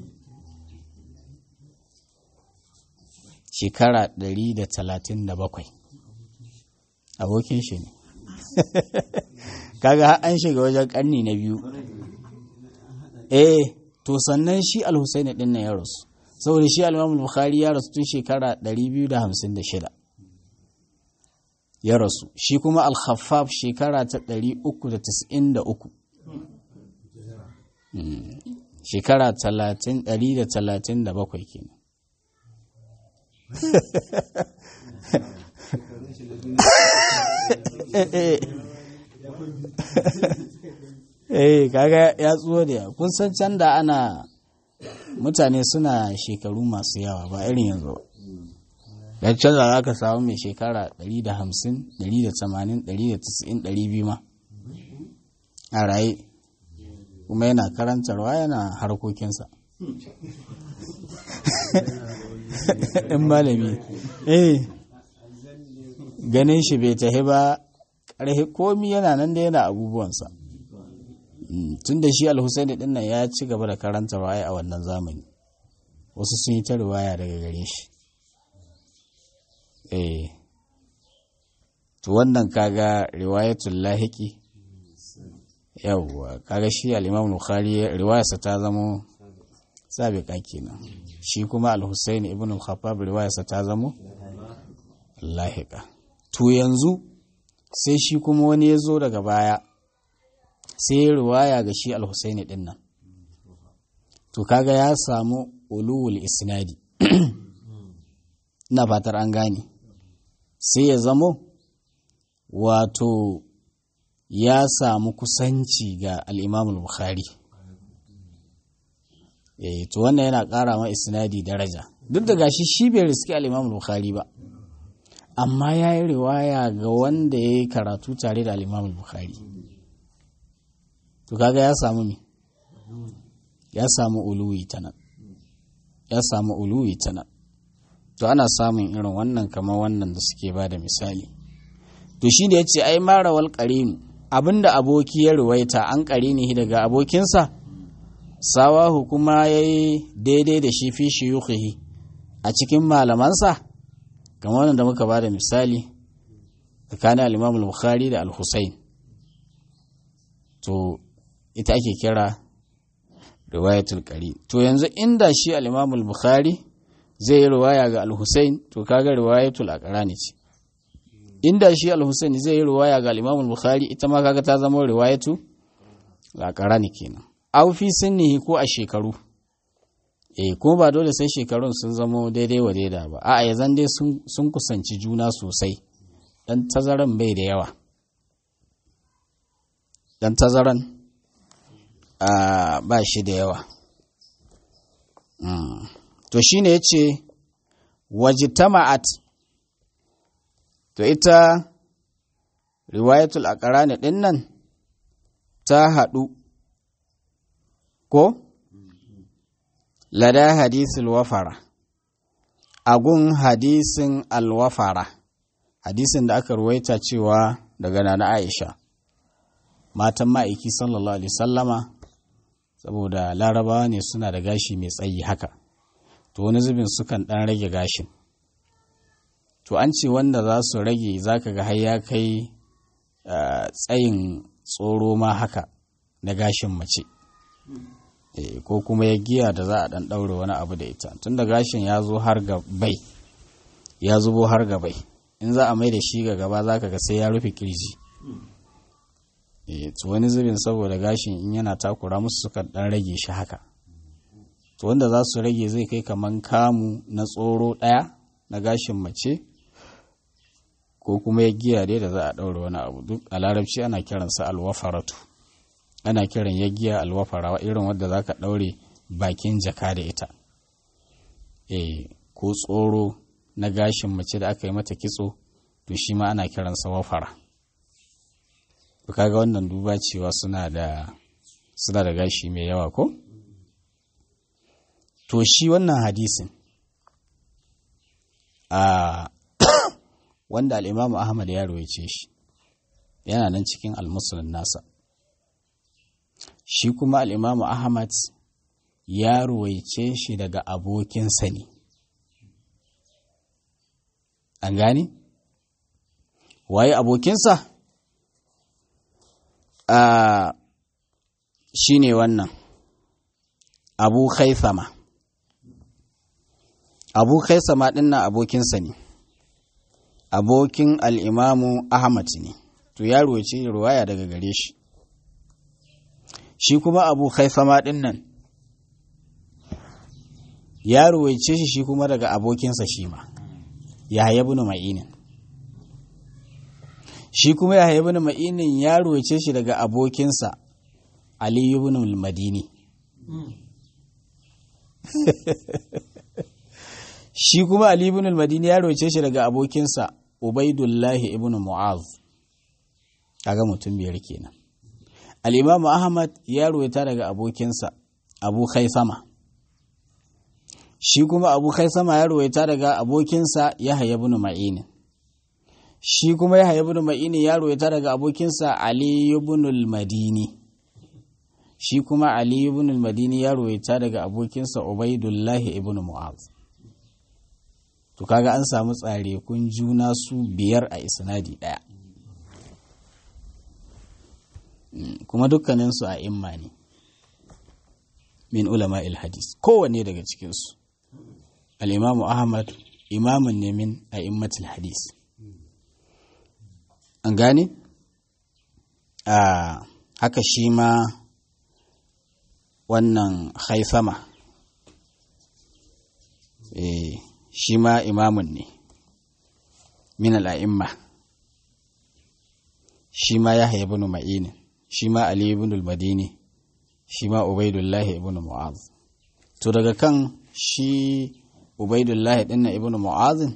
shekara ɗari da talatin da bakwai abokin shi ne kaga an shiga wajen ƙarni na biyu eh to sannan shi al-husaini ɗin na ya rasu saboda shi al bukhari ya rasu tun shekara 256 ya rasu shi kuma al-khaffaf shekara ta 393 shekara 137 kenan eh kaga ya tsuwa da kun san can da ana mutane suna shekaru masu yawa ba irin yanzu ba ya canza za ka samu mai shekara 150 180 190 200 ma a raye kuma yana karantarwa yana harkokinsa in malami eh ganin shi bai tahi ba ƙarfi komi yana nan da yana abubuwansa tun da shi alhussaini din nan ya ci gaba da karanta waya a wannan zamani wasu sun yi ta riwaya daga gare shi eh to wannan kaga riwayatul lahiki yawwa kaga shi al-imam bukhari riwayarsa ta zamo sabiqa kenan shi kuma al-husaini ibn al-khattab riwayarsa ta zamo lahiqa to yanzu sai shi kuma wani ya zo daga baya sai ya riwaya ga shi al-husaini din nan to kaga ya samu ulul isnadi ina fatar an gane sai ya zamo wato ya samu kusanci ga al'imamul bukhari eh to wannan yana ƙara ma isnadi daraja duk da gashi shi bai riski al'imamul bukhari ba amma ya yi riwaya ga wanda ya yi karatu tare da al'imamul bukhari to kaga ya samu me ya samu uluwi ta nan ya samu uluwi ta nan to ana samun irin wannan kamar wannan da suke ba da misali to shi da ya ce ai marawal ƙarinu abinda aboki ya ruwaita an ƙarini daga abokinsa sawahu kuma ya yi daidai da shi fi shiyukihi a cikin malamansa kamar wannan da muka ba da misali tsakanin al bukhari da al-husain to ita ake kira riwayatul ƙari to yanzu inda shi al bukhari zai yi riwaya ga al-Husayn to kaga riwayatul aqrani ce inda shi al-Husayn zai yi riwaya ga al-Imam al-Bukhari ita ma kaga ta zama riwayatu al-aqrani kenan aw fi sinnihi ko a shekaru eh ko ba dole sai shekarun sun zama daidai wa daida ba a'a ya zan dai sun kusanci juna sosai dan tazaran bai da yawa dan tazaran ba shi da yawa to shi ne ya ce wajitama'at to ita riwayatul aqrani ɗin nan ta haɗu ko lada hadisul wafara agun hadisin alwafara hadisin da aka ruwaita cewa daga nana aisha matan ma'aiki sallallahu alaihi sallama saboda larabawa ne suna da gashi mai tsayi haka to wani zubin sukan dan rage gashin to an ce wanda za su rage zaka ga har ya kai tsayin tsoro ma haka na gashin mace ko kuma ya giya da za a dan daure wani abu da ita tunda gashin ya zo har ga bai ya zubo har ga bai in za a mai da shi ga gaba za ka ga sai ya rufe kirji to wani zubin saboda gashin in yana takura musu suka dan rage shi haka to wanda za su rage zai kai kaman kamu na tsoro ɗaya na gashin mace ko kuma ya giya dai da za a ɗaure wani abu duk a larabci ana kiransa alwafaratu ana kiran ya giya alwafara irin wadda za ka ɗaure bakin jaka da ita e ko tsoro na gashin mace da aka yi mata kitso to shi ma ana kiransa wafara kaga wannan duba cewa suna da suna da gashi mai yawa ko to shi wannan hadisin a wanda al'imamu ahmad ya rawaice shi yana nan cikin almusulun nasa shi kuma al'imamu ahmad ya rawaice shi daga abokinsa ne an gani waye abokinsa a shi ne wannan abu haithama abu haithama ɗin na abokinsa ne abokin al'imamu ahmad ne to ya ruwace ruwaya daga gare shi shi kuma abu haithama ɗin nan ya ruwaice shi shi kuma daga abokinsa shi ma ya bin ma'inin shi kuma ya bin ma'inin ya ruwaice shi daga abokinsa aliyu bin madini shi kuma Ali ibn al-Madini ya roce shi daga abokinsa Ubaidullah ibn Mu'az kaga mutum biyar kenan al-Imam Ahmad ya ruwaita daga abokinsa Abu Khaisama shi kuma Abu Khaisama ya ruwaita daga abokinsa Yahya ibn Ma'in shi kuma Yahya ibn Ma'in ya ruwaita daga abokinsa Ali ibn al-Madini shi kuma Ali ibn al-Madini ya ruwaita daga abokinsa Ubaidullah ibn Mu'az to kaga an samu tsare kun juna su biyar a isnadi ɗaya kuma dukkaninsu a imma ne min ulama hadis kowanne daga cikinsu al'imamu ahmad imamun ne min a immatul hadis an gane a haka shi ma wannan haifama eh shi ma imamun ne min al'a'imma shi ma ya ibn ma'inin shi ma ali ibn al-madini shi ma ubaidullahi ibn mu'az to daga kan shi ubaidullahi dinna ibn mu'azin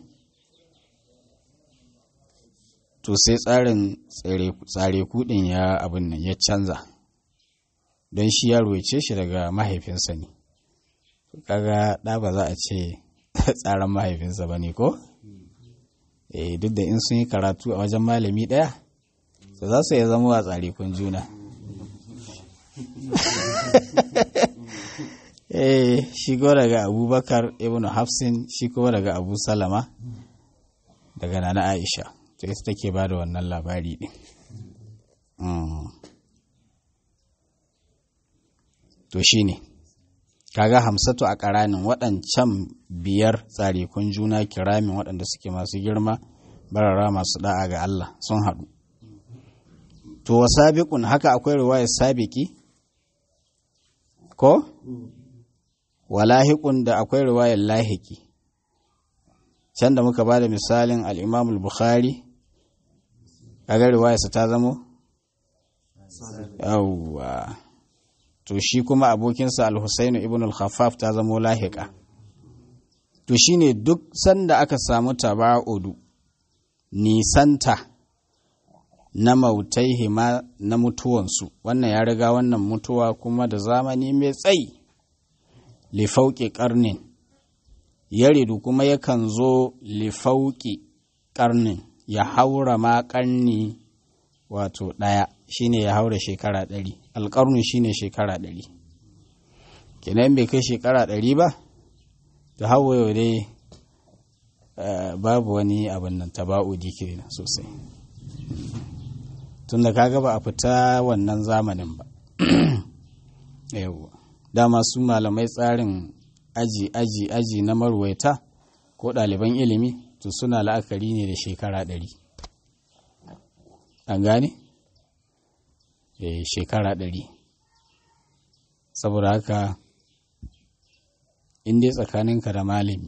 to sai tsarin tsare kudin ya abin nan ya canza don shi ya ruwace shi daga mahaifinsa ne kaga ɗa ba za a ce tsaran mahaifinsa ba ne ko? eh duk da in sun yi karatu a wajen malami ɗaya to za su iya zama a tsarikun juna eh shi ko daga abubakar ibn hafsin shi kuma daga abu salama daga nana aisha to ita take ba da wannan labari ɗin to shi ne kaga hamsatu a ƙaranin waɗancan biyar tsarikun juna kiramin waɗanda suke masu girma barara masu da'a ga Allah sun haɗu to wa sabiqun haka akwai riwaya sabiki ko wa lahiqun da akwai riwayar lahiki can da muka bada misalin al-Imam al-Bukhari kaga riwayarsa ta zamo yawwa to shi kuma abokinsa al-Husayn ibn al-Khaffaf ta zamo lahiqa to shine duk sanda aka samu taba'udu nisanta na mautaihi ma na mutuwansu wannan ya riga wannan mutuwa kuma da zamani mai tsayi lifauƙi ƙarnin yaridu kuma yakan zo lifauki karnin ya haura ma karni wato ɗaya shine ya haura shekara ɗari alƙarnu shine shekara ɗari kenan bai kai shekara ɗari ba ta hawa dai babu wani abin nan taba'udi kenan sosai tun da kaga ba a fita wannan zamanin ba yawwa dama su malamai tsarin aji aji aji na marwaita ko ɗaliban ilimi to suna la'akari ne da shekara ɗari an gane? eh shekara ɗari saboda haka in dai tsakaninka da malami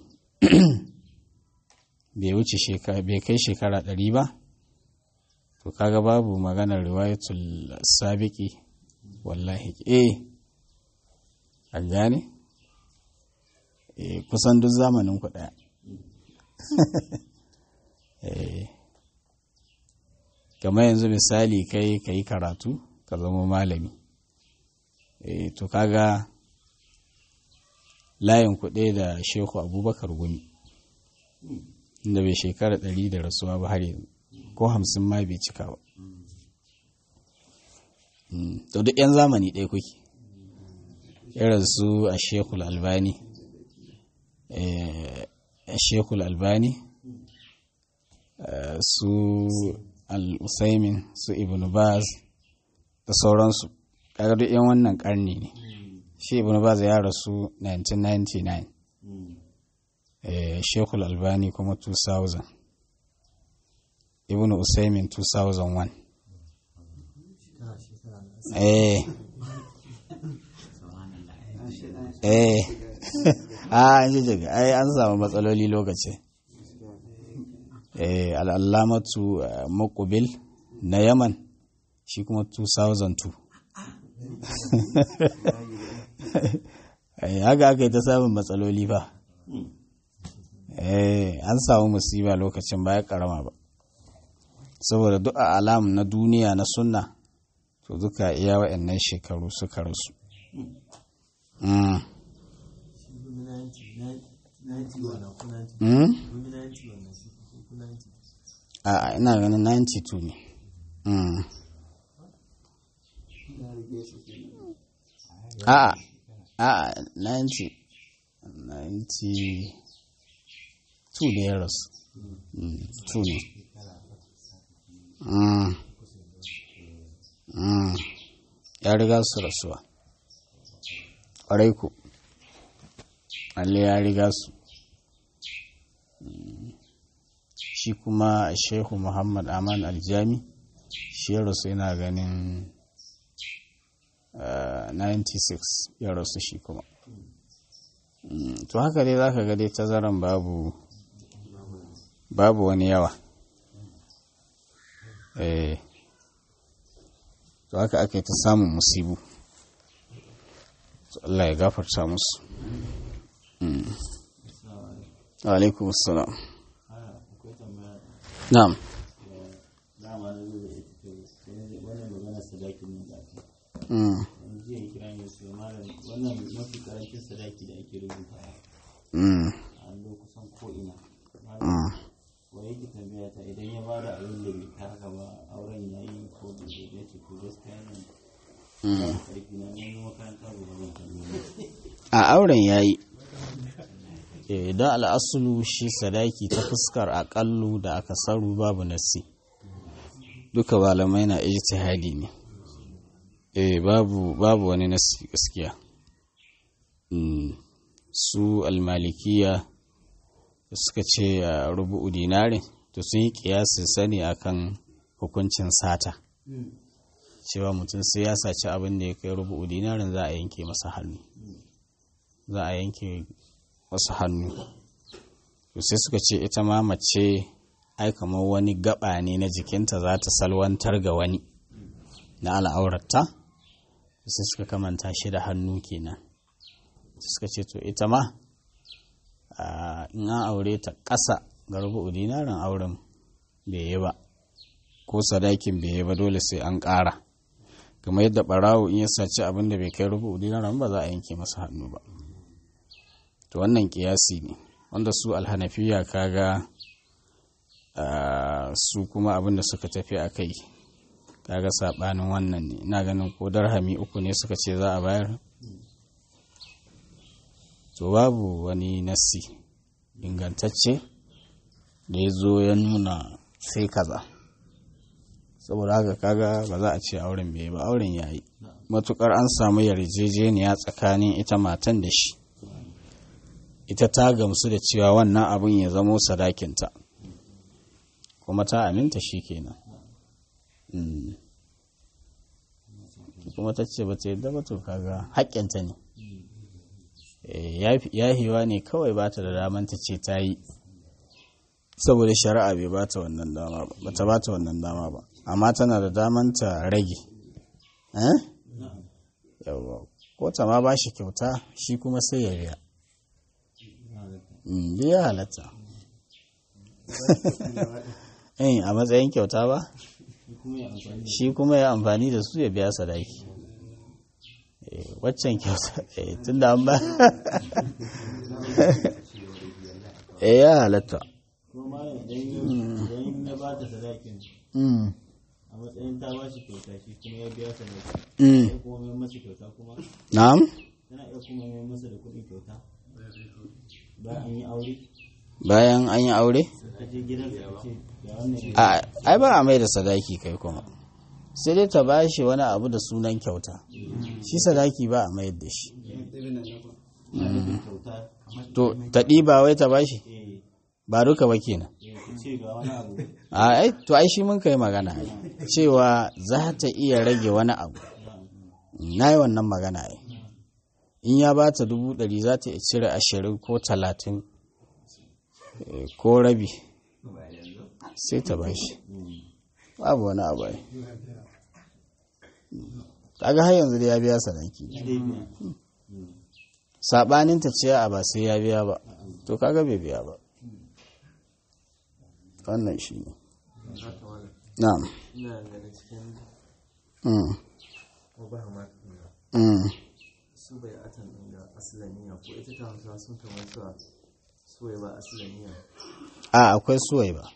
bai wuce bai kai shekara ɗari ba to kaga babu maganar riwayatul sabiki wallahi eh an gane eh kusan duk zamanin ku ɗaya eh kamar yanzu misali kai ka yi karatu ka zama malami e, to kaga layin kuɗe da shehu abubakar gumi inda bai shekara ɗari da rasuwa ba har yanzu ko hamsin ma bai cika ba to duk 'yan zamani ɗaya kuke irin su a shekul albani a shekul albani su al-usaimin su ibn baz da sauransu kaga duk yan wannan karni ne shi ibn baz ya rasu 1999 eh shekul albani kuma 2000 ibn usaimin 2001 eh eh a an ji jaga ai an samu matsaloli lokacin al'allamatu makubil na yaman shi kuma 2002 haka aka yi ta samun matsaloli ba an samu musiba lokacin baya karama ba saboda duk a alam na duniya na sunna to duka iya wa'annan shekaru suka rasu a ina ganin 92 ne a a 90 92 da ya rasu 2 ne ya riga su rasuwa ƙwarai ku alle ya riga su shi kuma shehu muhammad aman aljami shi ya rasu yana ganin 96 ya rasu shi kuma to haka dai zaka ga dai tazaran babu babu wani yawa eh to haka ake ta samun musibu Allah ya gafarta musu alaikum assalam na'am wannan mafi karancin sadaki da ake rubuta a allo kusan ko'ina wa yake tambaya ta idan ya ba da abin da bai taka ba auren ya yi ko da ya ce ko gaskiya nan karfi na wani makaranta ba zan tambaya a auren ya yi don al'asulu shi sadaki ta fuskar aƙallu da aka saru babu nassi duka malamai na ijtihadi ne eh babu babu wani nassi gaskiya su almalikiya da suka ce a rubu'u dinarin to sun yi kiyasin sani akan hukuncin sata cewa mutum sai ya saci abin da ya kai rubu'u dinarin za a yanke masa hannu za a yanke wasu hannu to sai suka ce ita ma mace ai kamar wani gaba ne na jikinta za ta salwantar ga wani na al'aurarta sai suka kamanta shi da hannu kenan suka ce to ita ma in an aure ta ƙasa ga rubu'u dinarin auren bai yi ba ko sadakin bai yi ba dole sai an ƙara kamar yadda ɓarawo in ya saci abin da bai kai rubu'u dinarin ba za a yanke masa hannu ba to wannan kiyasi ne wanda su alhanafiya kaga su kuma abin da suka tafi a kai kaga saɓanin wannan ne ina ganin ko darhami uku ne suka ce za a bayar to babu wani nassi ingantacce da ya zo ya nuna sai kaza saboda haka kaga ba za a ce auren bai ba auren ya yi matukar an samu yarjejeniya tsakanin ita matan da shi ita ta gamsu da cewa wannan abin ya zamo sadakinta kuma ta aminta shi kenan kuma ta ce ba ta yadda ba to kaga haƙƙinta ne yahiwa ne kawai ba ta da daman ta ce ta yi saboda shari'a bai ba ta wannan dama ba ba ta ba ta wannan dama ba amma tana da daman ta rage eh yawa ko ta ma ba shi kyauta shi kuma sai ya biya ya halatta eh a matsayin kyauta ba shi kuma ya amfani da su ya biya sadaki waccan kyauta tun da an ba eh ya halatta kuma malam idan idan ya ba ta sadakin a matsayin ta ba shi kyauta shi kuma ya biya sadaki ya kuma mai masa kyauta kuma na'am tana iya kuma mai masa da kuɗin kyauta bayan an yi aure bayan an yi aure ka je gidansa ka ce ga wannan a ai ba a mai da sadaki kai kuma sai dai ta ba shi wani abu da sunan kyauta shi sadaki ba a mayar da shi kyauta to ta ɗiba wai ta ba shi eh ba duka ba kenan eh ka ce ga wani abu a ai to ai shi mun kai magana ai cewa za ta iya rage wani abu na yi wannan magana ai in ya ba ta dubu ɗari za ta iya cire ashirin ko talatin eh, ko rabi sai ta ba shi babu wani abu ai kaga har yanzu da ya biya sadaki dai biya saɓanin ta ce a ba sai ya biya ba to kaga bai biya ba wannan shi ne na'am ina ganin cikin mm. obama Mm. su bai atan ɗin da asilaniya ko ita ta hausa sun kamar cewa su bai ba asilaniya a akwai suwai ba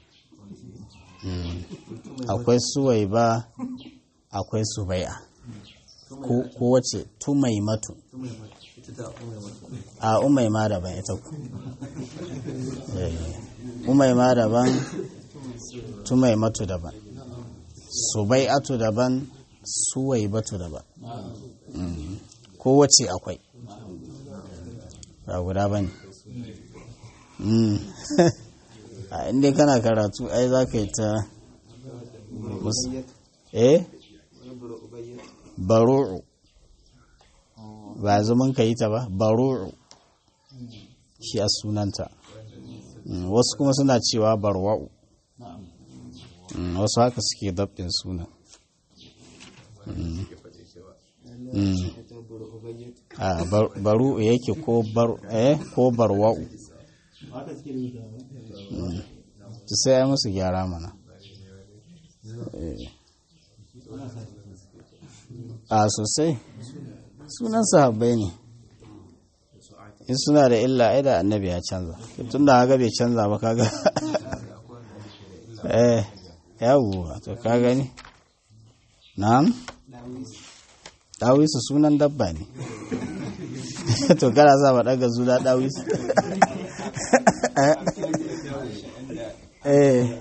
akwai suwai ba akwai subai'a ko ko wace tumai matu ita ta umar mata a umai ma daban ita ku Eh, umai ma daban tumai matu daban subai'atu daban suwai batu daban Mm. ko wace akwai ba guda ba ne a inda kana karatu ai za ka yi ta mus- eh baru'u ba zaman ka yi ta ba baru'u shi a sunanta Mm, wasu kuma suna cewa barwa'u Mm, wasu haka suke dabdin sunan Mm. Mm. a bar- baru'u yake ko bar eh ko barwa'u haka suke rubuta ba to sai ai musu gyara mana Eh. a sosai sunan sahabbai ne in suna da illa ai da annabi ya canza tun da haka bai canza ba kaga eh yawwa to ka gani na'am dawisu sunan dabba ne to kana sa ba daga zuna dawisu eh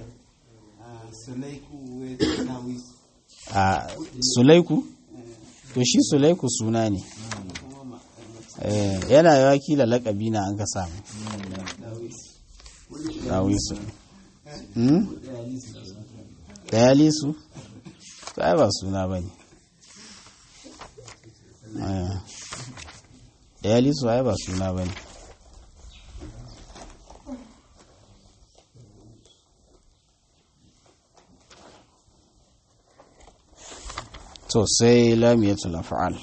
a sulaiku to shi sulaiku suna ne eh yana yawa kila lakabi na an ka samu dawisu hmm dayalisu to ai ba suna ba ne dayalisu ai ba suna ba ne to sai lamiyatul af'al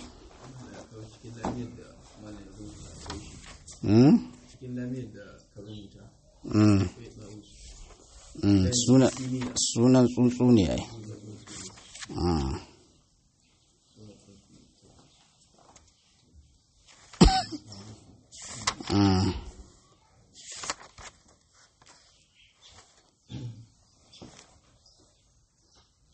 hmm cikin lamiyar da ka rubuta Mm. Mm, suna- sunan tsuntsu ne ai